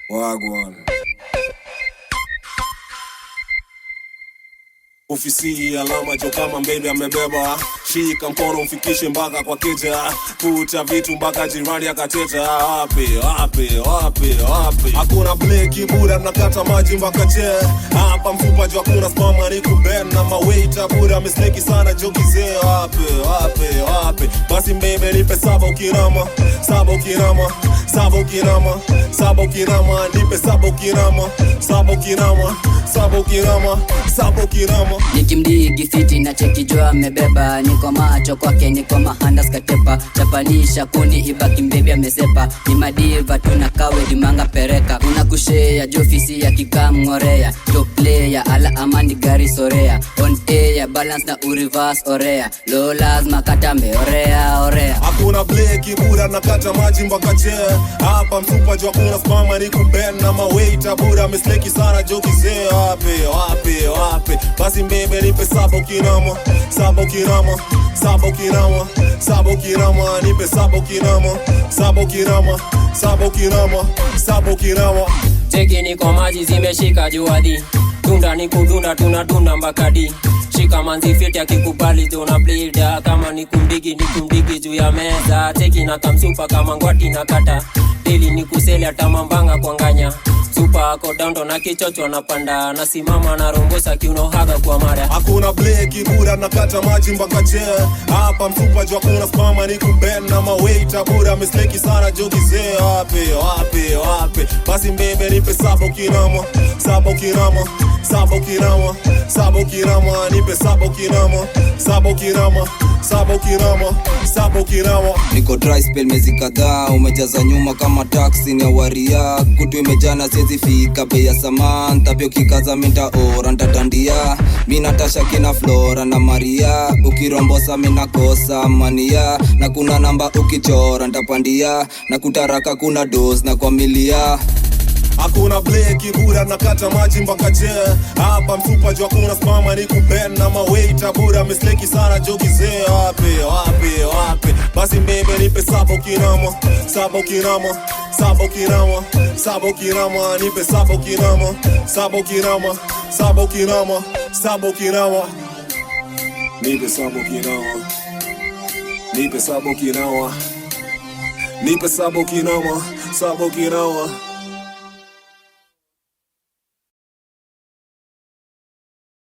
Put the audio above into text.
Wagwan. Ofisi alama jo kama mbele amebeba, shika mkono mfikishe mpaka kwa keja, kuta vitu mpaka jirani akateta. Wapi wapi wapi wapi, hakuna bleki buda, nakata maji mpaka che hapa mfupa jo, hakuna spama ni kuben na mawaita buda, mistake sana jo kizee. Wapi wapi wapi, basi mbebe nipe saba ukirama, saba ukirama, saba ukirama, saba ukirama, nipe saba ukirama, saba ukirama, saba ukirama, saba ukirama nikimdigi fiti na chekijua amebeba niko macho kwake niko mahanda skatepa chapanisha kuni ibaki mbebi amesepa ni madiva tuna kawe dimanga pereka una kushea jofisi ya kikamngorea top player ala amani gari sorea on air balance na urivas orea lo lazima katambe orea orea hakuna bleki buda nakata maji mpaka che hapa msupa jo hakuna spama ni kuben na mawaita buda misleki sana jo kizee wapi wapi wapi basi mbebe nipe saba ukirama saba ukirama saba ukirama saba ukirama nipe saba ukirama saba ukirama saba ukirama saba ukirama Teki niko maji zimeshika juadi Tunda ni kudunda tunadunda mbakadi Shika manzi fiti akikubali tuna blida Kama ni kumdigi ni kumdigi juu ya meza Teki na kamsupa kama ngwati na kata Dili ni kuseli hata mambanga kwanganya Supa ako dando na kichocho napanda Nasimama na rombosa kiuno haga kwa mara hakuna bleki buda nakata maji mpaka che hapa mfupa jo hakuna spama ni kuben na mawaita buda misleki sana jo kizee wapi wapi wapi basi mbebe nipe saba ukirama saba ukirama saba ukirama saba ukirama nipe saba ukirama saba ukirama saba ukirama saba ukirama niko dry spell mezi kadhaa umejaza nyuma kama taksi ni awaria kutu imejana siezi fika bei ya samantha pia ukikaza minta ora ntatandia mi natasha kina flora na maria ukirombosa minakosa mania na kuna namba ukichora ntapandia na kutaraka kuna dos na kwamilia hakuna bleki buda nakata maji mpaka che hapa mfupa jo hakuna spama ni kuben na mawaita buda misleki sana jo kizee wapi wapi wapi basi mbebe nipe saba ukirama saba ukirama saba ukirama saba ukirama nipe saba ukirama saba ukirama saba ukirama saba ukirama nipe saba ukirama nipe saba ukirama nipe saba ukirama saba ukirama